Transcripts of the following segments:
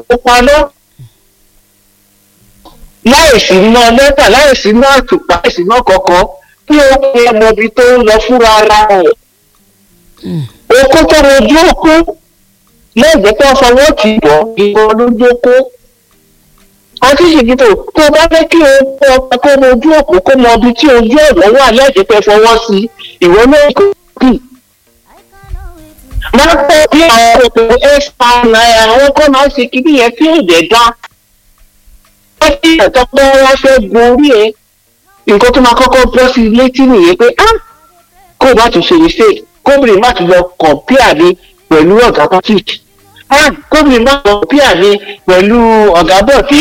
kó paná láìsí iná lẹ́tà láìsí iná àtùpà láìsí iná kọ̀ọ̀kan kí ó pe ọmọ ibi tó ń lọ fúnra ara rẹ̀ okó tó rojú okó lẹ́gbẹ̀ẹ́ tó fọwọ́ tì í bọ̀ ìbọn lójú okó àti ṣèkìtò tó bá fẹ́ kí o kó ọkọ kó rojú òkú kó mọ ibi tí ojú ọ̀nà wà lẹ́gbẹ̀ẹ́ pẹ́ fọwọ́ sí ìwọ náà kò kì í máa pẹ́ bí àwọn òkùnkùn ẹ́sà náírà àwọn kan máa ń ṣe kíní yẹn tí ò dẹ̀ dá. wọ́n ti ẹ̀tọ́ pé wọ́n fẹ́ gun orí ẹ̀ nǹkan tó máa kọ́kọ́ bọ́ sí létí nìyẹn pé á kó o bá tún ṣe mistake kóbìnrin má tún lọ kọ̀mpíà mi pẹ̀lú ọ̀gá patrick á kóbìnrin má lọ kọ̀mpíà mi pẹ̀lú ọ̀gá bọ̀tí.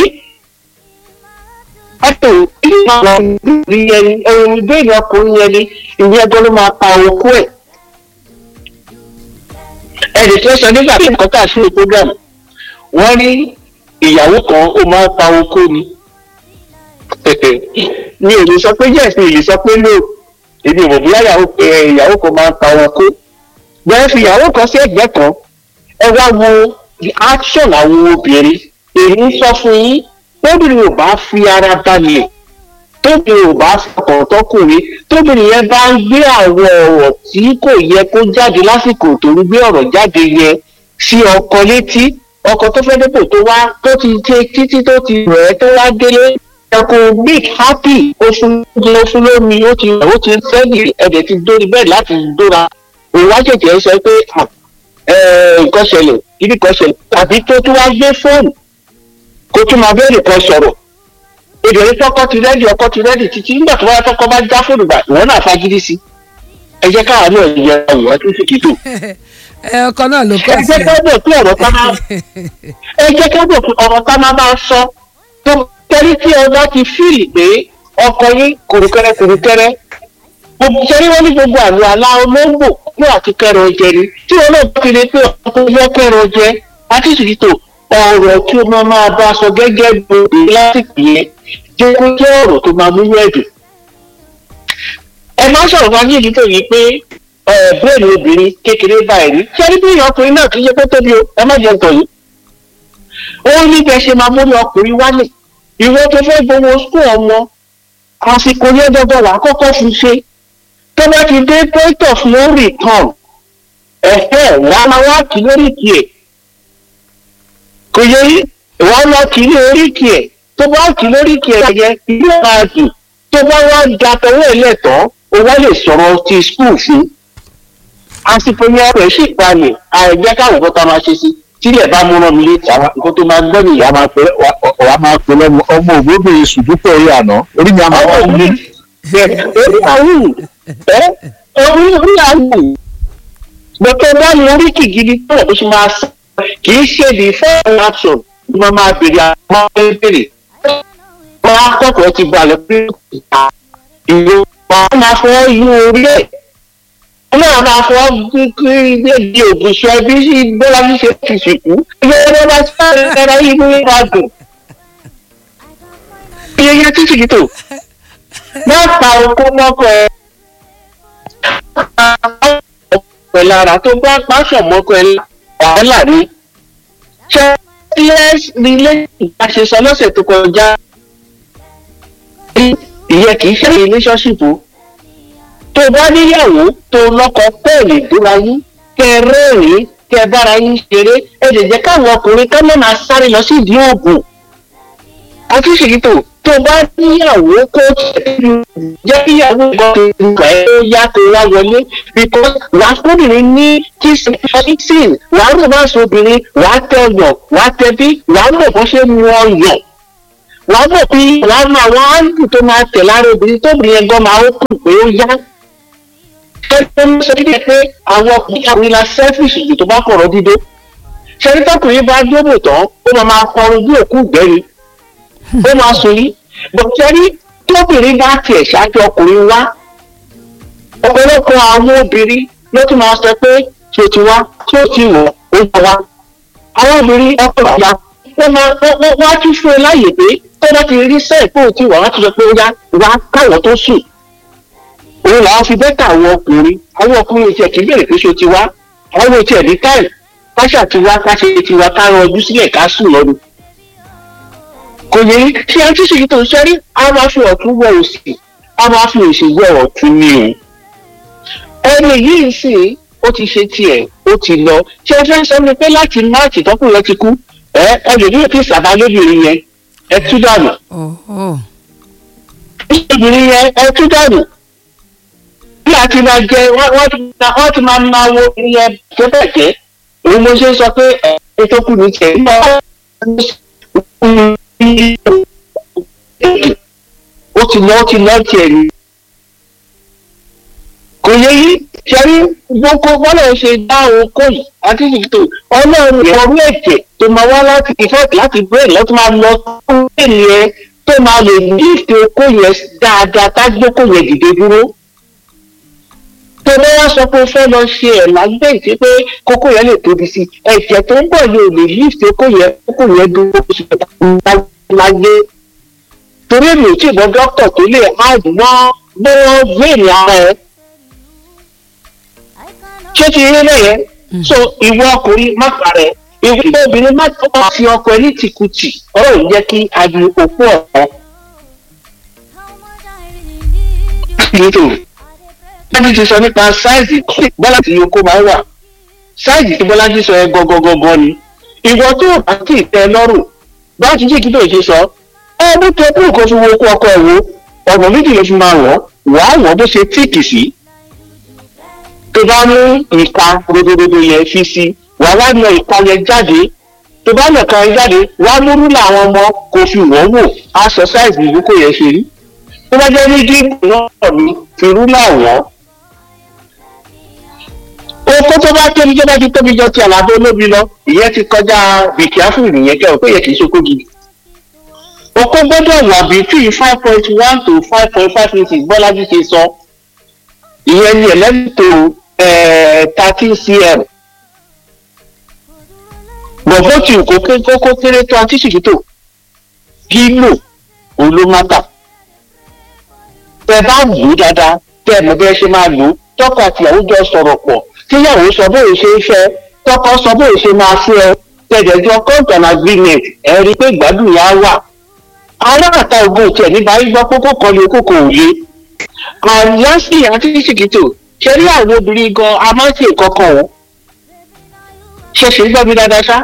Ẹ̀tọ́ ìlú máa lọ rí ẹni ẹni ìbéèrè ọkùnrin yẹn ni ìyẹn ẹgbẹ́ ló máa pa okú ẹ̀ ẹnì tó sọ nígbà tí nǹkan kà sí program wọ́n ní ìyàwó kan ó máa ń pa oko ni mi ò lè sọ pé yes mi ò lè sọ pé no èmi ò mọ̀ bóyá ìyàwó kan máa ń pa oko bẹ́ẹ̀ fi ìyàwó kan sí ẹ̀gbẹ́ kan ẹ wá wo the action àwọn obìnrin èyí ń sọ fún yín tóbìnrin ò bá fi ara balẹ̀ tóbìnrin ò bá fọkàn tọkùnrin tóbìnrin yẹn bá ń gbé àwọn ọ̀rọ̀ tí kò yẹ kó jáde lásìkò tó ń gbé ọ̀rọ̀ jáde yẹ sí ọkọ létí ọkọ tó fẹ́ dépò tó wá tó ti ṣe títí tó ti rẹ̀ ẹ́ tó wá délé ẹkùn big happy oṣù oṣù lómi ó ti ó ti sẹ́yìn ẹ̀dẹ̀ ti dórí bẹ́ẹ̀ láti dóra òun wá ṣètì ẹ̀ sọ pé nǹkan ṣẹlẹ̀ ibi kan ṣẹlẹ̀ tàbí tó tún wá gbé fóònù kó tún máa bẹ́ẹ̀ nìkan sọ̀rọ̀ obìnrin tọkọ ti rẹ́dì ọkọ ti rẹ́dì títí nígbà tó wáyé tọkọ bá já fóònù gbà ìwọ náà fagídí sí ẹ jẹ́ káwa náà yẹ ọ̀rọ̀ ẹ tún sì kìtò. ẹ ọkọ náà ló kọ ẹ jẹ́ ká bọ̀ pé ọ̀rọ̀ tá máa ẹ jẹ́ ká bọ̀ pé ọ̀rọ̀ tá máa máa sọ tó tẹ́lí tí ọba ti fíìlì pé ọkọ yín kùrùkẹrẹ kùrùkẹrẹ sẹ́rí wọ́n ní gbogbo àlọ́ àlá olóńgbò ní àti kẹrọ jẹ ni tí wọn náà fi lè pé ọkọ yọ kẹrọ jẹ àti ìsìkìtò ọ̀rọ̀ tí o máa máa bá sọ gẹ́gẹ́ bí obìnrin lásìkò yẹn jẹ́ kó jẹ́ ọ̀rọ̀ tó máa múlò ẹ̀dùn. ẹ máa sọ̀rọ̀ fún ayé nítorí yìí pé bírèèdì obìnrin kékeré báyìí rí sẹ́rí bí ọkùnrin náà kì í ṣe pé tóbi o ẹ má jẹ́ nǹkan yìí. ó ní bẹ́ẹ̀ ṣe máa múlò ọkùnrin wálé ìwọ tó fẹ́ gbowó skul ọmọ àsìkò yẹn dandan wà á kọ́kọ́ fi ṣe tó bá ti dé point of no return ẹ̀hẹ́ wàá máa wá kí lórí tiẹ̀ kò yẹ yí wọ́n lọ kì í ní oríkì ẹ̀ tó bá kì í lóríkì ẹ̀ yẹ ilé máa dùn tó bá wá da tọwọ́ ẹ̀ lẹ́tọ̀ọ́ o wá lè sọ̀rọ̀ ti skul fún. àsìkò yẹn rẹ̀ sì palẹ̀ àìjẹ́ káwọn nǹkan tá a máa ṣe sí tílẹ̀ bá múná mi létí àwọn nǹkan tó máa gbọ́ nìyá máa pẹ́ wàá máa pè lọ́mọ ọmọ ògbóbìnrin sùdúpọ̀ orí àná orí mi àmọ́ ọmọ wọ́n ní. orí àwọn ẹ orí orí àwọn gbọ̀tọ̀ bá ní oríkì gidi tó ẹ̀ bó ṣe máa sọ kì í ṣe the first action ni wọ́n máa bèrè àwọn ọmọ ẹgbẹ̀rẹ̀ wọ́n á kọ́kọ́ ti balẹ̀ pé ìta ìlú wọn máa fọ́ yí orí ẹ̀ wọ́n náà máa fọ́ kí di ògùn sọ ẹbí sí bọ́lá ṣíṣe ti sìnkú ilé ẹgbẹ́ bá sáré ẹ̀rọ yìí ní ìwà dùn. iye yẹn tí sì tó má pa okó mọ́kọ ẹ pẹ̀lú ara tó bá pàṣọ mọ́kọ ẹ wàhálà ni ṣé ilé ìgbà sọ lọ́sẹ̀ tó kọjá ìyẹn kì í ṣe relationship o tó bá níyàwó tó lọ́kọ pẹ́ẹ́lì dúra yín kẹ rẹ́rìn kẹ bára yín ṣeré ẹ lè jẹ́ káwọn ọkùnrin ká má máa sáré lọ sí ìdí oògùn àti ṣèkìtò tó bá níyàwó kó tẹ̀lé jẹ́ kíyàwó ìgbà tó gbà ẹ́ ó yá tó wá wọlé because wàá fúnbìnrin ní kissing wàá rò má sọ obìnrin wàá tẹ ọyàn wàá tẹ bí wàá mọ̀ bó ṣe mu ọyàn wàá mọ̀ pé wàá mọ àwọn áńtì tó máa tẹ̀ lára obìnrin tóbìnrin ẹgbọ́n máa ó kù pé ó yá ẹgbẹ́ ń sọ dídẹ̀ pé àwọn ọkùnrin àwọn ilà selfish jù tó bá kọ̀rọ̀ dídó ṣẹ́rí tọkùnrin bá dóbò tán ó máa máa kọrin bí òkú ìgbẹ́ni ó máa sọ yìí bọ̀tẹ́rí tóbìnrin bá tiẹ̀ ṣáájú ọkùnrin wá ọ̀pọ̀lọpọ̀ àwọn obìnrin ló tún máa sọ pé tí o ti wá tí o ti wọ̀ ó yà wá àwọn obìnrin ọkọ̀ ìyá wọ́n máa wọ́n á tún fún ẹ láàyè pé tó bá ti rí sẹ́ẹ̀ pé o ti wà wá tún sọ pé ó yá wá káwọ̀ tó sùn òun làwọn fi bẹ́tà àwọn ọkùnrin àwọn ọkùnrin tiẹ̀ kì í bèrè pé ṣo ti wá àwọn tiẹ̀ ní táì káṣà tiwa káṣe tiwa ká rọ ojú sílẹ̀ ká sùn lọ́nu kò yẹ ṣé ẹ tí ṣèyí tó ń ṣẹ́rí a máa fi ọ̀tún wọ òsì a máa fi òsì wọ ọ̀tún ní o ẹni yìí sì ó ti ṣe tiẹ̀ ó ti lọ ṣé ẹ fẹ́ sọ mi pé láti máàcì tọkùnrin ti kú ẹ ẹ lè ní òkè sábà lóbìnrin yẹn ẹ tú dànù ọ̀ọ́ obìnrin yẹn ẹ tú dànù bí a ti máa jẹ wọ́n wọ́n ti máa wọ́n ti máa máa wo obìnrin yẹn jẹ́bẹ̀jẹ́ òun mo ṣe ń sọ pé ẹ tó kù ní tiẹ̀ ó ti lọ ó ti lọ tiẹ̀ ni kò yẹ yí ṣẹ́rí gbogbo bọ́lá ṣe dá oko yìí àti ìtò ọlọ́run ìfọ̀rú ẹ̀jẹ̀ tó máa wá láti ìfẹ́ láti brain lọ́tọ́ máa lọ fún ènìyàn tó máa lè ní ìfẹ́ oko yẹn dáadáa tágbókò yẹn dìde dúró tó bá wá sọ pé o fẹ́ lọ ṣe ẹ̀ lágbẹ́ ìṣe pé kókó yẹn lè tóbi sí i ẹ̀jẹ̀ tó ń bọ̀ yẹn ò lè ní ìfẹ́ oko yẹn kókó yẹn dúró sí i lágbé torí èmi ò tí ì gbọ́ dókítà tó lè áàdì mọ́ bọ́ọ̀ brain ara ẹ̀ ṣé ti rí lẹ́yìn so ìwọ ọkùnrin má parẹ́ ìwọ obìnrin má tọ́ka sí ọkọ ẹ ní tìkùtì ọ̀rọ̀ ò jẹ́ kí adi òpó ọ̀rọ̀ nílò bọ́lájí ti sọ nípa sáìzì bọ́lá tí yòókù máa wà sáìzì tí bọ́lájí sọ ẹ gọ́gọ́gọ́gọ́ ni ìwọ tó o bá ti tẹ́ lọ́rùn bá ti jí kí ló ṣe sọ ẹ bó tẹ kúrò kó fi wo okó ọkọ ẹ wo ọ̀nà méjì ló fi máa wọ̀ wàá wọ̀ bó ṣe tíìkì sí tó bá mú ìka rodododo yẹn fi sí wà wá yan ìka yẹn jáde tó bá yan ìka yẹn jáde wá mú rúlà àwọn ọmọ kò fi wọ́n wò aṣọ sáìsì ìlúkọ yẹn ṣe rí tó bá jẹ́ ní gígùn náà ni fi rúlà wọ́n. oko tó bá tóbi tó bá ti tóbi jọ ti àlàbó olóbi lọ ìyẹn ti kọjá bìkíáfù nìyẹn kẹ́ ò pé yẹ kì í ṣokó gidi. oko gbọ́dọ̀ wà between five point one to five point five inches bọ́lájú ṣe sọ ìyẹn ni eleven to thirteen cm bọ̀bọ̀ tí kò kókó kéré tó àti ṣìkìtò kílò olómátà tẹ bá lù ú dáadáa tẹ mọ bí ẹ ṣe máa lù ú tọkọ àti ìyàwó jọ sọ̀rọ̀ pọ̀ tíyàwó sọ bóyá ṣe ń fẹ́ tọkọ sọ bóyá ṣe máa fẹ́ ẹ tẹ̀jẹ̀jọ content agreement ẹ rí i pé ìgbádùn yà wà aláàtà ogun tiẹ̀ nígbà yín gbọ́ kókó kan lè kókó òye àyànṣì àti ṣìkìtò ṣe rí àwọn obìnrin gan a máa ń ṣe nǹkan kan o ṣe ṣe ń gbọ́ mi dáadáa ṣá.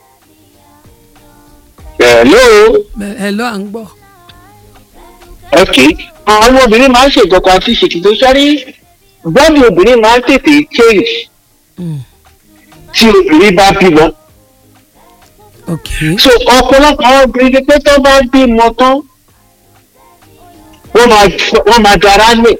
hello ẹ lọ à ń gbọ́. ok àwọn obìnrin máa ń ṣe nǹkan kan àti ṣèkìtò ṣe rí bọ́ọ̀lù obìnrin máa ń tètè change tí obìnrin bá bímọ. ok so ọ̀pọ̀lọpọ̀ àwọn obìnrin ni pé tó bá bímọ tán wọ́n máa wọ́n máa dára lè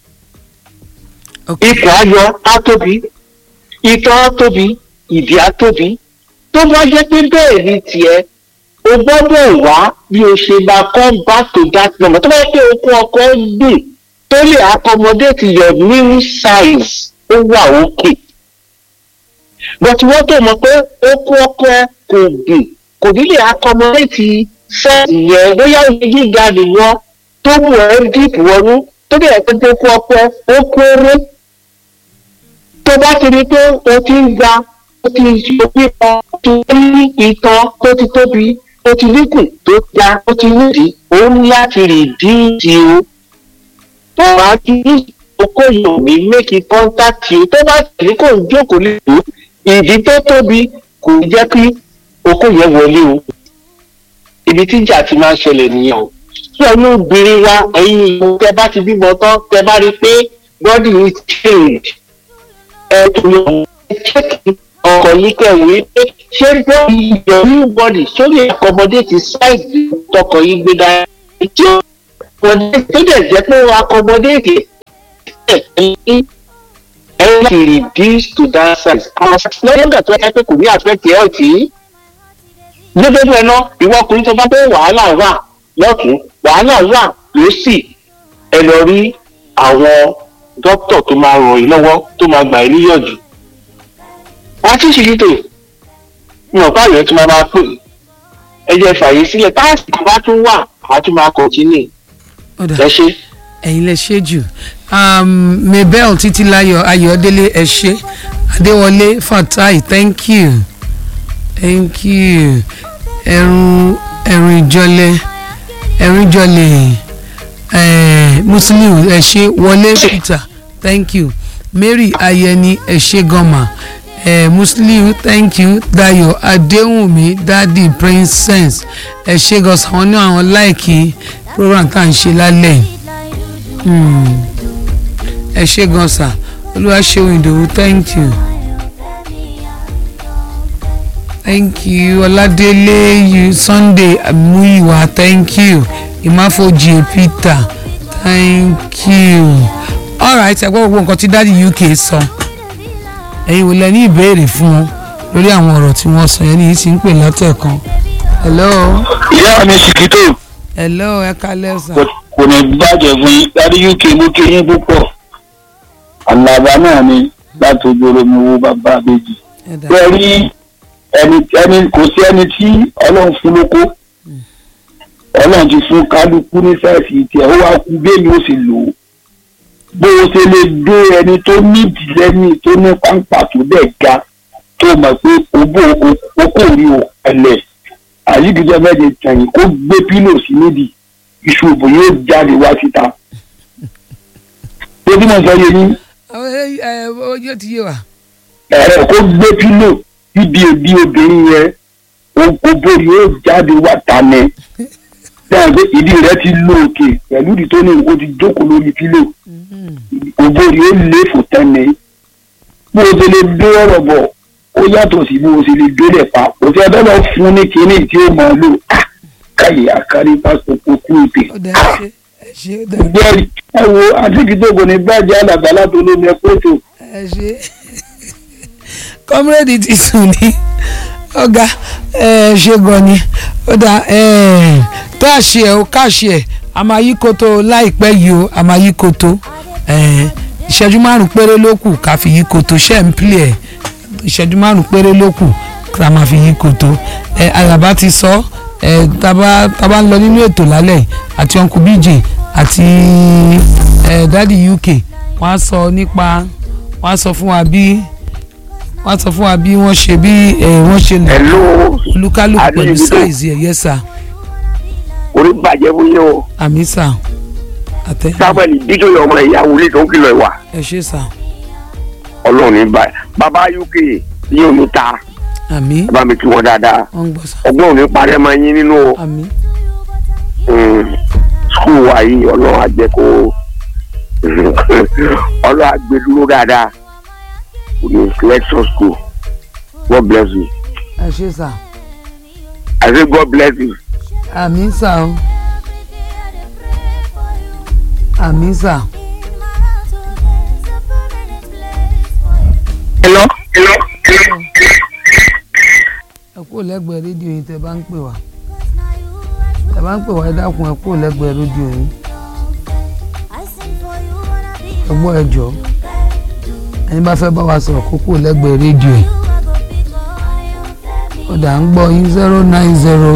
ok ikùn ayọ̀ á tóbi ìtọ̀ á tóbi ìdí á tóbi tó bá jẹ́ pé bẹ́ẹ̀ ni tiẹ̀ o gbọ́dọ̀ wá bí o ṣe máa come back to that number tó bá jẹ́ pé okun ọkọ dùn tó lè accommodate your new size ó wà òkè but wọ́n tó mọ̀ pé okun ọkọ kò dùn kò ní lè accommodate size yẹn bóyá oye gíga nìwọ tó mú ẹ deep wọnú tó dẹ̀ pé okun ọkọ ó kéré tó bá ti rí pé o ti ń ga o ti ṣe pípa o ti ní ìtàn tó ti tóbi o ti níkùn tó ga o ti nídìí o ní láti rìdíìsì o tó bá ti ní okó yìí ò ní méjì kọ́ńtàkì o tó bá tẹ̀lé kò ń jókòó lè tó ìdí tó tóbi kò ní jẹ́ kí okó yẹn wọlé o ibi tí ìjà ti máa ń ṣẹlẹ̀ nìyẹn o tí ọ̀nà obìnrin wa ẹ̀yin ìlú tẹ bá ti bímọ tán tẹ bá rí i pé body is change ẹ̀dùn ẹ̀chẹ́kì ọkọ̀ yìí kẹ̀wé pé ṣé bọ́ọ̀lì your new body sórí accommodate size tọkọ̀ yìí gbé dáa tí ó wọlé tó dẹ̀ jẹ́ pé ó accommodate ẹ̀ ní ẹ̀ láti reduce to that size àwọn lọ́yìn ìgbà tó yẹ pé kò ní affect health yìí lójoojúmọ́ ẹ̀ náà ìwọ ọkùnrin tó bá pé wàhálà wà lọ́tún wàhálà wà lọ́sì ẹ lọ rí àwọn dókítà tó máa ràn yín lọ́wọ́ tó máa gbà yín níyànjú. wọ́n ti ṣe títò mi ò bá yẹn tó máa máa pè ẹ jẹ́ fàyè sílẹ̀ táàsì kan bá tún wà á tún máa kọ̀tínì ọ̀dà ẹ ṣe. ẹ̀yin lẹ ṣe jù um, mabel títílayọ̀ ayọ̀délé ẹ ṣe adéwọlé fatai thank you thank you ẹrun ẹrun ìjọlẹ ẹrun ìjọlẹ eh, muslim ẹ ṣé wọlé peter thank you mary ayẹni ẹ ṣé gọmà eh, muslim thank you dayo adéhùnmí dadi princess ẹ ṣé gọsà wọn ní àwọn láìkí program tá à ń ṣe lálẹ́ yìí Hmm. ẹ ṣé gọsà olúwaṣeun ìdòwú thank you thank you ọládélé you sunday muyiwa thank you ìmáfojì peter thank you alright ẹ gbọ́ gbogbo nǹkan tí dáàdi uk sọ ẹ̀yin wò lẹ ní ìbéèrè fún wọn lórí àwọn ọ̀rọ̀ tí wọ́n sọ yẹn ní yìí ti ń pè látẹ̀kan hello ìyá mi ṣìkìtò hello ẹ kalẹ́ sà kò ní bàjẹ́ fún yín dárí uk mú kí yín púpọ̀ àlàbà náà ni láti ojú oromi wo bàbá àbèjì ẹ dà bẹ́ẹ̀ rí ẹni ẹni kò sí ẹni tí ọlọ́run fún lóko ọlọ́run ti fún kálukú ní sáìsì tiẹ̀ ó wá kú bẹ́ẹ̀ ni ó sì lò ó bó o ṣe lè dé ẹni tó nídìí lẹ́yìn tó ní pàǹpà tó dẹ̀ ga tó mọ̀ pé òbó okó rí o ẹlẹ̀ àyíkíjọ mẹ́jẹ tẹ̀yìn kó gbé pílò sí nídìí iṣu òbò yóò jáde wá síta. tó bí mo sọ yé ní àwọn ẹ ẹ ojú ti yé wa ẹ̀rọ kó gbé pílò bíbi òbí obìnrin yẹn òbò yóò jáde wá tànẹ́ dáa pé ìdí rẹ ti lo òkè pẹ̀lú ìdí tó ní o ti jókòó lórí pílò òbò yóò lé fò tẹ́nẹ̀ bó o ṣe lè dé ọ̀rọ̀ bọ̀ ó yàtọ̀ sí bó o ṣe lè délẹ̀ pa kò sí ẹjọ́ lọ fún ní kinní tí ó máa lò Ah! káyé àkárí pásítọ̀ kó kú ìpè. ó dà ẹ ṣe ẹ ṣe ó dà gbẹ́rì ẹ wo àtìkítòkò ní bàjẹ́ àlàbàlà tó lómi ẹ pẹ́tò. ẹ ṣe kọ́mírẹ́dì ti sùn ní ọ̀gá ẹ ṣe gan ni ó dà tó àṣẹ ẹ ó káṣẹ ẹ a máa yí koto láìpẹ́ yìí o a máa yí koto ẹ, ìṣẹ́jú márùn péré ló kù ká fi yí koto ṣẹ́ ń pìlẹ̀ ẹ̀ ìṣẹ́jú márùn péré ló kù ká máa fi yí koto ẹ àyàbá ti sọ ẹ tábà tábà ń lọ nínú ètò lálẹ́ yìí àti uncle bj àti ẹ dadi uk wọ́n á sọ nípa wọ́n á sọ fún wa bí wọ́n á sọ fún wa bí wọ́n ṣe bí ẹ wọ́n ṣe lò hello olúkálùkù pẹ̀lú Adéyẹmí tó. sáìzì ẹ̀ yẹ́sà orí bàjẹ́ fún yín o àmì sà àtẹ samuel dídòyè ọmọ ìyá wòlíì tó ń kìlọ̀ ìwà ẹ ṣe sà ọlọ́run ní báyìí bàbá uk yín ò ní ta àmì bàbá mi kí wọn dáadáa wọ́n ń gbọ́ sà ọgbọ́n ò ní parẹ́ máa yín nínú àmì skul wa yìí ọlọ́run á jẹ́ kó ọlọ́run á gbé dúró dáadáa kò ní lecture school god bless you ẹ ṣe sà i say god bless you àmì sà o àmì sà hello ẹ kúrò lẹ́gbẹ̀ẹ́ rédíò yìí tẹ́ bá ń pè wá tẹ́ bá ń pè wá ẹ dákun ẹ kúrò lẹ́gbẹ̀ẹ́ rédíò yìí ẹ gbọ́ ẹ jọ̀ọ́ ẹni bá fẹ́ bá wa sọ̀rọ̀ kó kúrò lẹ́gbẹ̀ẹ́ rédíò yìí ó dà ń gbọ́ yín zero nine zero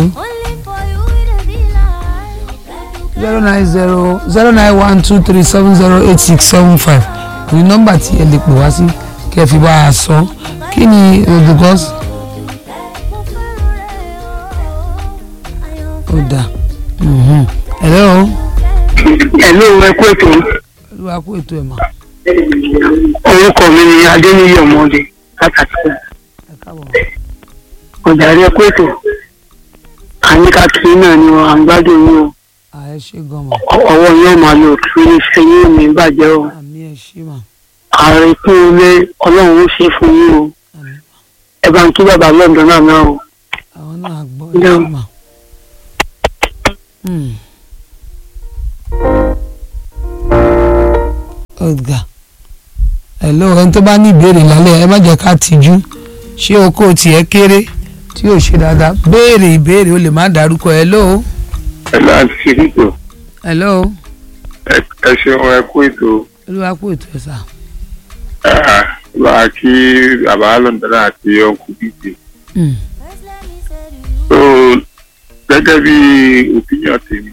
zero nine zero zero nine one two three seven zero eight six seven five ní nọ́mbà tí ẹ lè pè wá sí kí ẹ fi bá a sọ kí ni o because ó dà mhm. hello hello ẹ kú ètò olúwa kú ètò ẹ̀ mà orúkọ mi ni adéníyí ọmọdé látàkì ẹ káàbọ̀ ọjàre ẹ kú ètò àníkàkiri náà ni wọn à ń gbádùn yín o à ẹ ṣe gan mà Ọ- ọwọ́ yóò máa lò kí iṣẹ́ yín ò ní bàjẹ́ o àmì ẹ ṣe mà ààrẹ kún ilé ọlọ́run ó ṣe fún yín o àmì ẹ bá ń kí bàbá lọ́dọ̀ náà náà o àwọn náà gbọ́ ẹ ṣe mà. Hmm. ọ̀gá hello ẹni tó bá ní ìbéèrè lálẹ́ ẹ má jẹ́ ká tìjú ṣé oko tiẹ̀ kéré tí yóò ṣe dáadáa béèrè ìbéèrè o lè má dárúkọ hello ẹ láti ṣe ètò hello ẹ ṣeun ẹ kú ètò olúwa kú ètò ẹ̀ sà bá a kí bàbá lọ́ndọ̀dá àti ọkùn bíbí. Hmm. so gẹ́gẹ́ bí opinion tèmi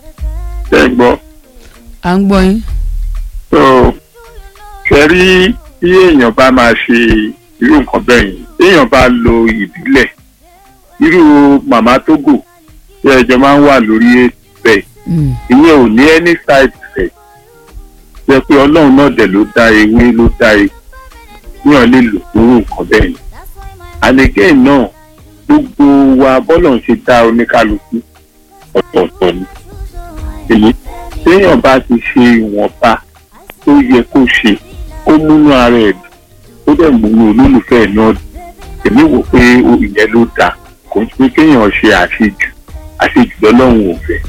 ṣe ń gbọ́ à ń gbọ́ yín so kẹrí tí èèyàn bá máa ṣe irú nǹkan bẹ́ẹ̀ yẹn téèyàn bá lo ìbílẹ̀ irú màmá tógò tí ẹjọ́ máa ń wà lórí ètò bẹ́ẹ̀ Mm. ìyẹn ò ní any side effect jẹ́ pé ọlọ́run náà dẹ̀ ló dá ewé ló dá ewu níyàn lè lò fún irú nǹkan bẹ́ẹ̀ yẹn and again náà gbogbo wa bọ́lọ̀ ń ṣe dá oníkálukú ọ̀tọ̀ọ̀tọ̀ ni èyí téèyàn bá ti ṣe ìwọ̀nba tó yẹ kó ṣe kó múnú ara ẹ̀ dùn ó dẹ̀ múnú olólùfẹ́ ẹ̀ náà dùn èmi wò pé o- ìyẹn ló dáa kò ń pé kéèyàn ṣe àṣejù àṣejù lọ́lọ́run ò fẹ́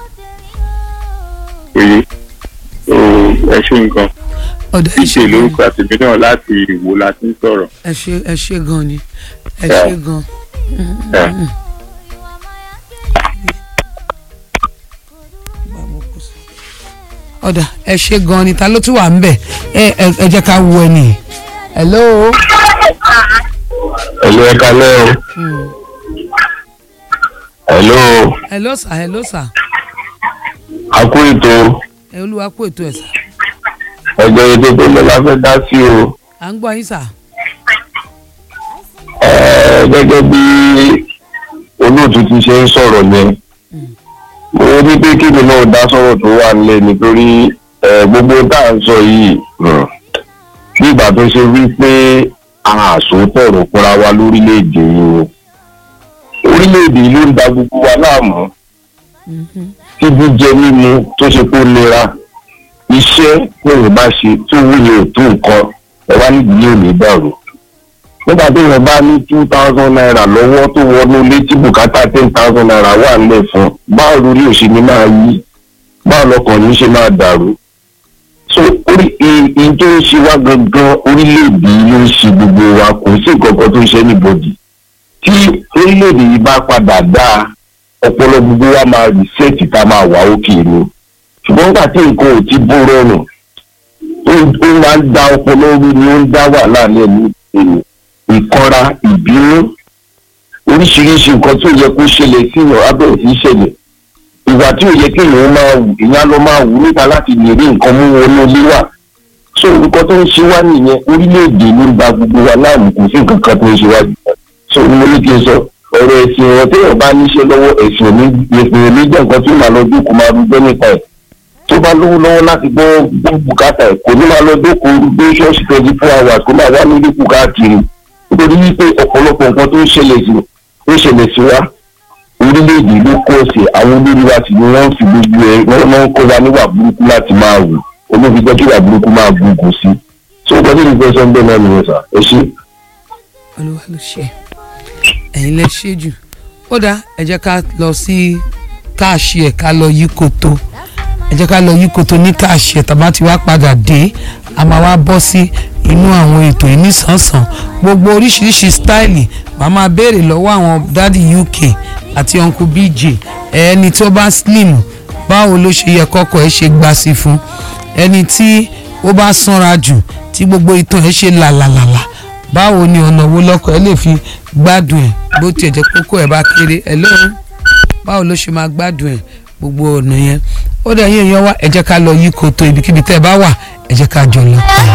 èyí ẹ ṣe nǹkan ọ̀dà ẹ ṣe ìṣe gan lórúkọ àtìmí náà láti ìwò láti ń sọ̀rọ̀ ẹ ṣe ẹ ṣe gan ni ẹ Yeah. ṣe gan. ẹ̀. ọ̀dà ẹ ṣe gan ni ta ló tún wà ń bẹ̀ ẹ ẹ ẹ jẹ́ ká wo ẹni. hello. Hello, ẹ kalẹ́ o. Mm. Hello, hello sir hello sir a kú ètò ẹ olúwa kú ètò ẹ̀ sà ẹgbẹ́ ètò tó lọ la fẹ́ dá sí o. à ń gbọ́ yín sà. Ẹ, Gẹ́gẹ́ bí olóòtú ti ṣe ń sọ̀rọ̀ yẹn, mo rí pé kí ni náà dá sọ̀rọ̀ tó wà nílẹ̀ nítorí ẹ, gbogbo tá à ń sọ yìí hmm, bí ìgbà tó ṣe wí pé àsòótọ́ ọ̀rọ̀ fúnra wa lórílẹ̀‐èdè yìí o. Orílẹ̀‐èdè yìí ló ń da gbogbo wa láàmú. tí jíjẹ mímu tó ṣe kó nira iṣẹ́ lóyún bá ṣe tó wúlò tó nǹkan ẹ wá nídìí yóò lè dàrú. nígbà tí èèyàn bá ní two thousand naira lọ́wọ́ tó wọnú ilé tí bùkátà ten thousand naira wà nílẹ̀ fún báwo lórí òṣèlú máa yí báwo lọkàn ní ṣe máa dàrú. so orí ìyí tó ń ṣe wá gangan orílẹ̀-èdè yìí ló ń ṣe gbogbo wa kò sí nǹkan kan tó ń ṣe anybody. tí orílẹ̀-èdè yìí bá padà dáa ọpọlọ gbogbo wa máa rìsẹ́ẹ̀tì ká máa wà òkè ni ṣùgbọ́n nígbà tí nǹkan ò ti bó rọrùn ó ó máa ń dá ọpọlọ rú ni ó ń dá wàhálà ní ẹ̀mí ìpinnu ìkanra ìbínú oríṣiríṣi nǹkan tí ò yẹ kó ṣẹlẹ̀ sí ìyàn abẹ́rẹ́ sí ṣẹlẹ̀ ìwà tí ò yẹ kí èèyàn máa wù èèyàn lọ máa wù níta láti lè rí nǹkan mú wọnú ilé wà so nǹkan tó ń ṣe wá nìyẹn orílẹ̀-èdè ló ń gba gbogbo wa láàmú kò sí nǹkan kan tó ń ṣe wá jù so ni mo ní kí n sọ ọ̀rọ̀ ẹ̀sìn wọn téèyàn bá níṣẹ́ lọ́wọ́ ẹ̀sìn òní ẹ̀sìn òní jẹ́ nǹkan tí ó máa lọ dúkùú máa rúgbẹ́ nípa ẹ̀ tó bá lówó lọ́wọ́ láti gbọ́ gbọ́ bùkátà ẹ̀ kò ní máa lọ dókòó gbé ṣọ́ọ̀ṣì twenty four hours kó máa wá nílé kù káàkiri nítorí wípé ọ̀pọ̀lọpọ̀ nǹkan tó ń ṣẹlẹ̀ sí ó ṣẹlẹ̀ sí wa orílẹ̀-èdè ló kọ́ ọ̀sẹ̀ àwọn olórí wa sì ni wọ́n fi gbogbo ẹ̀ wọ́n máa ń kó wa níwà burúkú láti máa wù olóbi jẹ́ kí ìwà burúkú máa gbógun sí so nǹkan tí mo fẹ́ sọ ń bẹ́ẹ̀ náà nìyẹn sà ẹ ṣé. olúwa ló ṣe ẹ̀yin lẹ ṣe jù ó dáa ẹ jẹ́ ká lọ sí káàṣì ẹ̀ ká lọ yí koto ẹ jẹ́ ká lọ yí koto ní káàṣì ẹ̀ tàbá ti wá padà dé a máa wá bọ́ sí inú àwọn ètò yìí nísànsàn gbogbo oríṣiríṣi stáìlì màá máa béèrè lọ́wọ́ àwọn dádì uk àti uncle bj ẹni tó bá slim báwo ló ṣe yẹ kọ́kọ́ ẹ ṣe gbà sí fún ẹni tí ó bá sanra jù tí gbogbo ìtàn ẹ ṣe làlàlàlà báwo ni ọ̀nà wo lọ́kọ̀ ẹ lè fi gbádùn ẹ̀ bó tiẹ̀ jẹ́ kókó ẹ̀ bá kéré ẹ̀ lóhùn báwo ló ṣe máa gbádùn ẹ̀ gbogbo ọ̀nà yẹn ó dẹ̀ yín èèyàn wá ẹ jẹ́ ká lọ yí koto ibikíbi tẹ́ ẹ bá wà ẹ jẹ́ ká jọ lọ.